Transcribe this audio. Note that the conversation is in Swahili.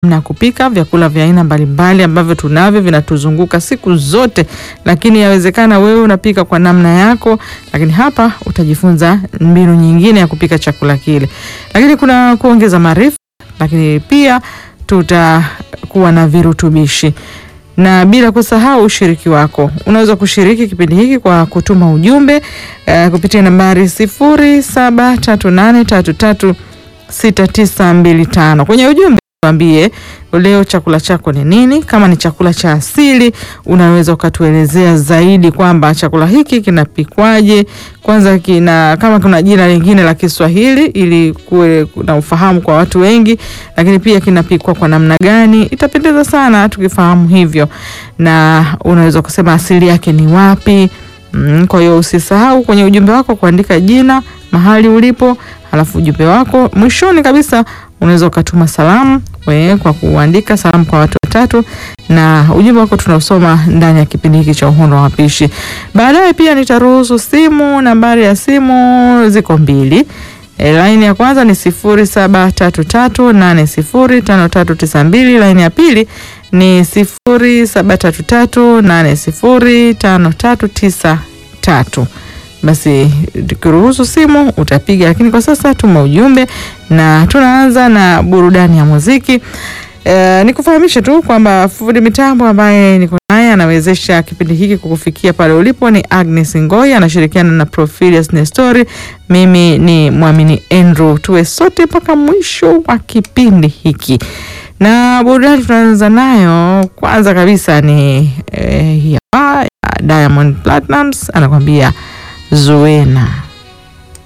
na kupika vyakula vya aina mbalimbali ambavyo tunavyo vinatuzunguka siku zote, lakini yawezekana wewe unapika kwa namna yako, lakini hapa utajifunza mbinu nyingine ya kupika chakula kile. Lakini kuna kuongeza maarifa, lakini pia tutakuwa na virutubishi na bila kusahau ushiriki wako. Unaweza kushiriki kipindi hiki kwa kutuma ujumbe uh, kupitia nambari sifuri saba tatu nane tatu tatu sita tisa mbili tano. Kwenye ujumbe tuambie leo chakula chako ni nini. Kama ni chakula cha asili, unaweza ukatuelezea zaidi kwamba chakula hiki kinapikwaje. Kwanza kina kama kuna jina lingine la Kiswahili ili kuwe na ufahamu kwa watu wengi, lakini pia kinapikwa kwa namna gani. Itapendeza sana tukifahamu hivyo, na unaweza kusema asili yake ni wapi. Mm, kwa hiyo usisahau kwenye ujumbe wako kuandika jina, mahali ulipo, halafu ujumbe wako mwishoni kabisa unaweza ukatuma salamu we, kwa kuandika salamu kwa watu watatu, na ujumbe wako tunaosoma ndani ya kipindi hiki cha Uhondo wa Mapishi. Baadaye pia nitaruhusu simu. Nambari ya simu ziko mbili. E, laini ya kwanza ni sifuri saba tatu tatu nane sifuri tano tatu tisa mbili. Laini ya pili ni sifuri saba tatu tatu nane sifuri tano tatu tisa tatu. Basi tukiruhusu simu utapiga, lakini kwa sasa tuma ujumbe, na tunaanza na burudani ya muziki. E, nikufahamishe tu kwamba fundi mitambo ambaye niko naye anawezesha kipindi hiki kukufikia pale ulipo ni Agnes Ngoi, anashirikiana na Profilius Nestori. Mimi ni Mwamini Andrew, tuwe sote mpaka mwisho wa kipindi hiki, na burudani tunaanza nayo kwanza kabisa ni eh, ya Diamond Platnumz anakwambia Zuena.